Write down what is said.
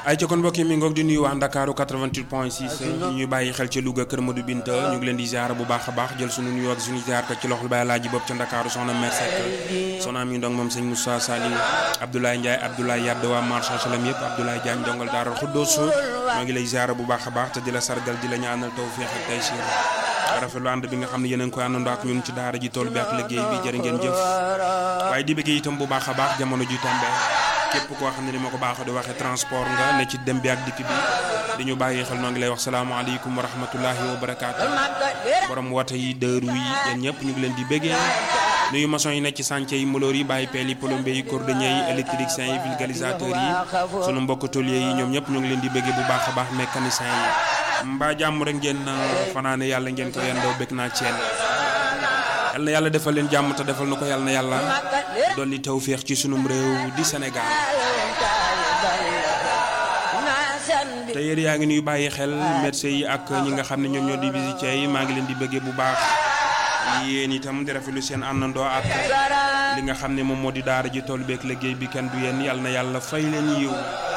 ay ca kon mbokk yi mi ngoog di nuyu waa Ndakaaru 88 point 6 ñu bàyyi xel ca Louga Kër Madou Binta ñu ngi leen di ziar bu baax a baax jël sunu nuyoo ak suñu ziar ka ci loxol Baye Laaji bopp ca Ndakaaru soxna Mère Seck soxna Ami Ndong moom sëñ Moussa Sali Abdoulaye Ndiaye Abdoulaye Yadd waa marché Salam yëpp Abdoulaye Diagne dongal Daaral Xuddoos maa ngi lay ziar bu baax a baax te di la sargal di la ñaanal tawfeex ak taysiir rafetlu ànd bi nga xam ne yéen a ngi koy àndandoo ak ñun ci daara ji tool bi ak liggéey bi jërë ngeen jëf waaye di bëggee itam bu baax a baax jamono ji tombe képp koo xam ne ni ma ko baax di waxee transport nga ne ci dem bi ak dikk bi di ñu bàyyi xel noo ngi lay wax salaamaaleykum wa rahmatullahi wa barakaatu borom woote yi dëru yi yéen ñëpp ñu ngi leen di bëggee nuyu maçon yi nekk ci chantier yi moloor yi bàyyi peel yi plombier yi cordonnier yi électriciens yi vulgarisateurs yi sunu mbokk tôlier yi ñoom ñëpp ñu ngi leen di bëggee bu baax a baax mécanicien yi mbaa jàmm rek ngeen fanaane yàlla ngeen ko yendoo bëgg naa ceen yal na yàlla defal leen jàmm te defal na ko yàlla na yàlla dolli tawféex ci sunum réew di Sénégal te yéen yaa ngi nuy bàyyi xel médecin yi ak ñi nga xam ne ñoom ñoo di visité yi maa ngi leen di bëggee bu baax yéen itam di rafetlu seen àndandoo ak li nga xam ne moom moo di daara ji tool beeg liggéey bi kenn du yéen yàlla na yàlla fay leen yiw